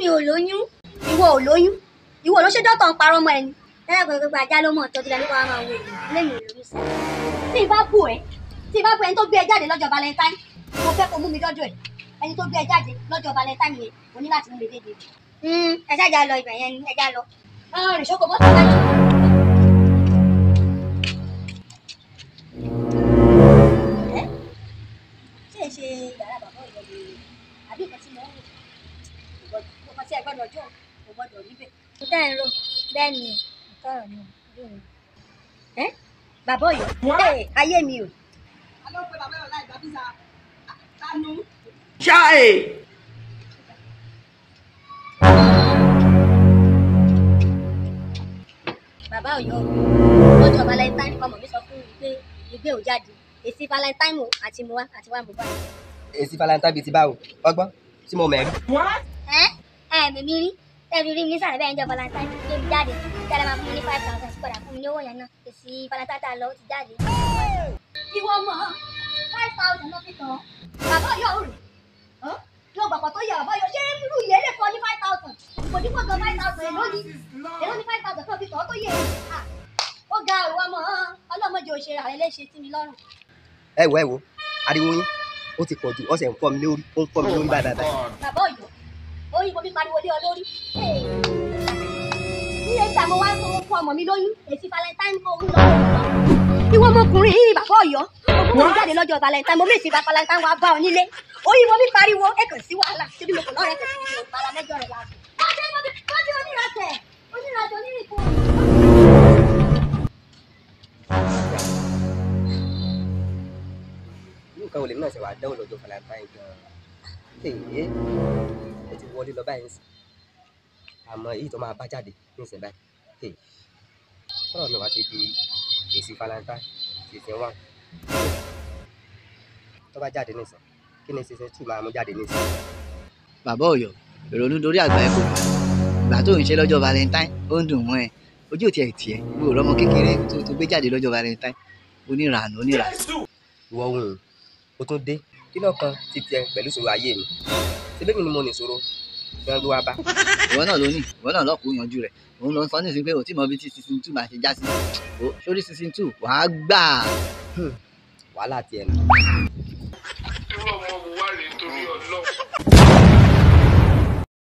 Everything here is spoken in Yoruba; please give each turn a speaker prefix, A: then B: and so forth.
A: ò lóyún ìwọ ò lóyún ìwọ ló ṣe dọ́tọ̀ ń parọ́ mọ́ ẹni tẹ́lẹ̀ pé gbogbo ajá ló mọ̀ tó ti lẹ́nu kó wá máa wo èèyàn lẹ́nu ìrírí sí. tí ì bá bù ẹ́ tí ì bá bù ẹni tó gbé ẹ jáde lọ́jọ́ valentine mo fẹ́ kó mú mi dọ́dọ̀ ẹ̀ ẹni tó gbé ẹ jáde lọ́jọ́ valentine yẹn mo ní láti mú mi dédé. ẹ ṣáàjà lọ ibẹ̀ yẹn ni ẹ já lọ. rìn ṣoko bọ́tà láyé. ẹ ṣe é ṣe yàrá bàbá ìyọ̀ ni àbí nǹkan tí mo ń rò nǹkan tí ẹ gbọ́dọ̀ jọ kò gbọ́dọ̀ níbẹ̀. mo tẹ́ ẹ̀ ń rò bẹ́ẹ̀ ni nǹkan ọ̀rọ̀ ni bí mi. ẹ bàbá ọ̀yọ́ ẹ ayé mi o.
B: Chai!
A: bàbá ọ̀yọ́ lọ́jọ́ valentine ọmọ mi sọ fún mi pé ìgbé ò jáde èsì valentine o àti mo wá àti wá mo bá.
C: èsì valentine bíi ti báwo ọgbọ́n tí mo mẹ́rin.
A: ẹ ẹ mímí rí tẹ́bi rí mi sàrẹ́ bẹ́ẹ̀ ń jọ valentine gbé mi jáde tẹ́lẹ̀ máa fún mi ní five thousand sí padà fún mi ní owó yẹn náà èsì valentine tá a lọ ó ti jáde. ìwọ mọ five thousand ló fi tán bàbá ọ̀yọ́ rè yóò gbàgbọ́ tó yẹ bàbá ọ̀yọ́ ṣé irú ìyẹn lè fọ ní five thousand kò ní kó gan five thousand èló ni èló ni five thousand tó fi tán tó yẹ Ah, ó ga ìwọ mọ ọlọ́mọdé òṣèré àrẹ léṣe sí mi lọ́rùn.
C: ẹ wo ẹ wo ariwo yín ó ti pọ̀ jù ọ̀sẹ̀ ń fọ́ mi lórí ó ń fọ́ mi lórí báyìí báyìí.
A: bàbá ọ̀yọ́ oyin mo fi pariwo lé ọ lórí. ní ẹgbàá mo wá fún fún ọmọ mi lóyún èsì valentine kò ń lọ. ìwọ ọmọkùnrin yìí bàbá ọ̀yọ́ mo kò jáde lọ́jọ́ valentine mo mèsì bá valentine wa bá ọ nílé oyin mo fi pariwo ẹ kàn sí wàhálà síbi mo kò lọ́rẹ́ kàn sí mi ò para mẹ́jọ rẹ̀ láàbù. wọ́n ti wọ́n ti wọ́n ti onírasẹ̀ onírasẹ̀ onírìnkù.
C: irú nǹkan olè náà ṣe wà dáwọ́ lọ́jọ́ valentine gan-an. èyí ó ti wọlé lọ báyìí sí àmọ́ èyí tó máa bá jáde ní ìsìn báyìí. èyí sọ̀rọ̀ mi wá ti di èsì valentine ṣèṣin wà. tó bá jáde ní ìsìn kí ni ṣèṣin tù máa mú jáde ní ìsìn.
D: bàbá ọ̀yọ́ ìrònú dorí àgbà ẹ kò gbà ìgbà tó ń ṣe lọ́jọ́ valentine ó ń dùn mọ́ ẹ ojú ò tiẹ̀ tiẹ̀ mi ò rọ́mọ kékeré tó tó gbé jáde lọ́jọ́ valentine oníranù oníranù.
C: ìwọ ohun o tún dé kí lọ́kàn ti tiẹ̀ pẹ̀lú ìṣòro ayé mi ṣebí mi ni mo nìṣòro tí wọ́n gbé wá bá.
D: ìwọ náà ló ní ìwọ náà lọ́kùn yanjú rẹ̀ òun ló ń sọ nísìnyí pé ò tí mọ bí tí season two máa ṣe já sí o sórí season two wàá gbà.
C: wàhálà tiẹ̀ nù.